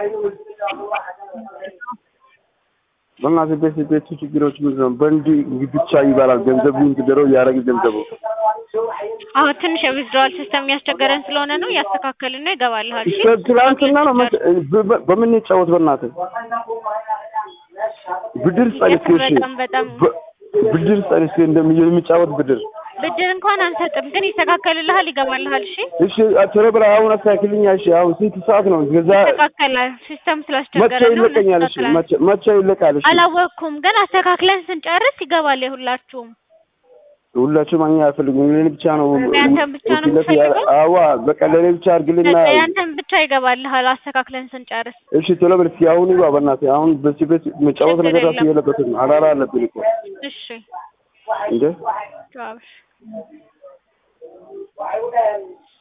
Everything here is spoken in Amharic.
በእናትህ ቤት ቤቱ ችግሮች ምንድን ነው? በእንዲ ብቻ ይባላል ገንዘቡ እንግደረው እያደረግ ገንዘቡ አሁን ትንሽ የዊዝድሮዋል ሲስተም እያስቸገረን ስለሆነ ነው እያስተካከልን ነው። ይገባልሃል። እሺ ትላንትና ነው መቼ- በ- በምን ይጫወት በእናትህ ብድር ጸንስ በጣም በጣም ብድር ጸንስ እንደሚ የሚጫወት ብድር ብድር እንኳን አንሰጥም፣ ግን ይስተካከልልሃል። ይገባልሃል። እሺ እሺ ቶሎ ብለህ አሁን አስተካክልኛ። እሺ አሁን ስንት ሰዓት ነው? ገዛ ይስተካከላል። ሲስተም መቼ ስላስቸገረ ነው። ይለቀኛል? እሺ እናስተካክላለን። መቼ መቼ ይለቃል? እሺ አላወቅኩም፣ ግን አስተካክለን ስንጨርስ ይገባል የሁላችሁም። ሁላችሁም እኛ አይፈልጉም። ለኔ ብቻ ነው ያንተን ብቻ ነው ወኪለት ያ- የምትፈልገው? አዋ በቃ ለኔ ብቻ አድርግልና። በቃ ያንተን ብቻ ይገባልሃል አስተካክለን ስንጨርስ። እሺ ቶሎ በል እስኪ አሁን ይግባ በእናትህ። አሁን በዚህ ቤት መጫወት ችግር ነገር ራሱ የለም። የለበትም። አራራ አለብን እኮ እሺ እንዴ ቻው።